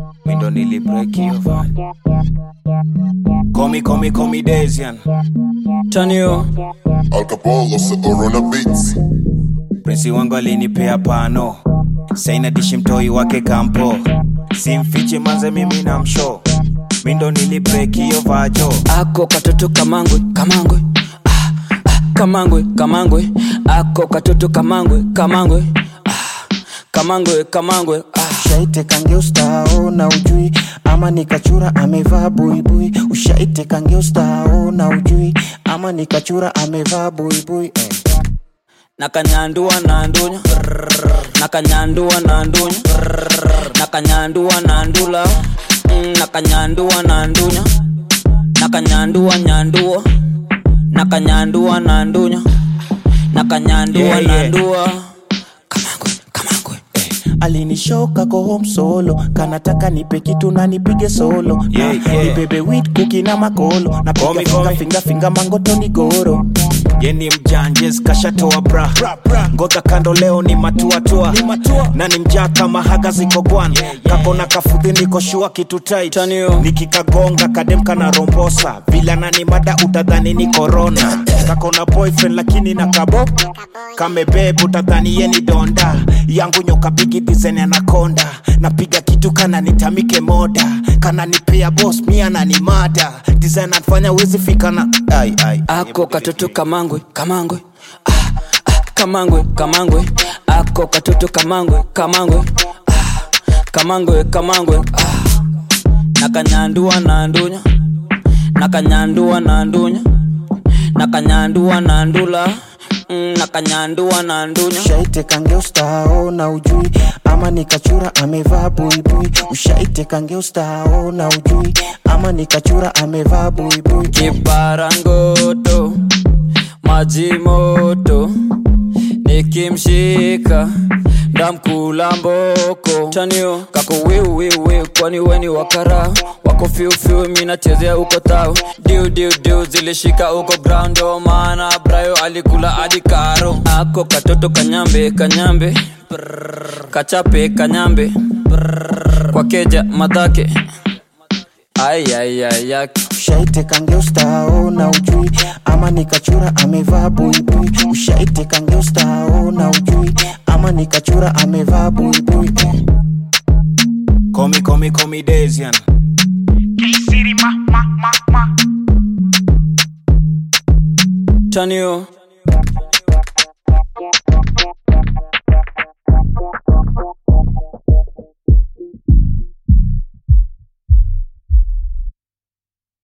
mi ndo nilibreak hiyo vibe. Komi komi komi Desian Tanio Alcapolo sa Orona Beats. Prinsi wangu alinipea pano saina dishi mtoi wake kampo simfiche manze mimi na msho mi ndo nilibreak hiyo vajo ako katoto kamangwe kamangwe ah, ah, kamangwe kamangwe ako katoto kamangwe kamangwe ah, kamangwe kamangwe ah. ushaite kangeustao na ujui ama nikachura amevaa buibui ushaite kangeustao na ujui ama nikachura amevaa buibui eh. nakanyandua na ndunya nakanyandua na ndunya nakanyandua na ndula Mm, nakanyandua na ndunya nakanyandua nyandua nakanyandua na ndunya nakanyandua Yeah, na yeah. ndua kamangwe kamangwe alinishoka ko home solo kanataka nipe kitu na nipige solo Yeah, Na yeah. nibebe wit kuki na makolo Komi, napiga finga komi. finga finga mangoto ni goro yeni mjanjes kashatoa bra ngoga kando leo ni matuatua na ni mjaa kama haga ziko gwan kakona kafudhi niko shua kitu tight Tanio. nikikagonga kadem kana rombosa vilana ni mada utadhani ni korona kakona boyfriend lakini na kabo kamebeb utadhani ye ni donda yangu nyoka bigi dizen anakonda napiga kitu kana nitamike moda kana nipea bos mia na ni mada design anafanya wezi fika na ai, ai. ako katoto kamangwe kamangwe ah, ah, kamangwe kamangwe ako katoto kamangwe kamangwe ah, kamangwe kamangwe ah. nakanyandua na ndunya nakanyandua na ndunya nakanyandua na ndula mm, nakanyandua na ndunya ushaite kangeustao na ujui ama nikachura amevaa buibui ushaite kangeustao na ujui ama nikachura amevaa buibui kiparangoto maji moto nikimshika ndamkula mboko chanio kako wiu wiu wiu kwani weni wakara wako fiufiu minachezea uko tao diu diu diu zilishika uko ground ndo maana brayo alikula hadi karo ako katoto kanyambe kanyambe Prrr, kachape kanyambe Prrr, kwa keja madhake ayayaya ushaite kangeustao na ujui ama nikachura amevaa buibui ushaite kangeustao na ujui ama nikachura amevaa buibui eh. Komi komi komi Desian Tanio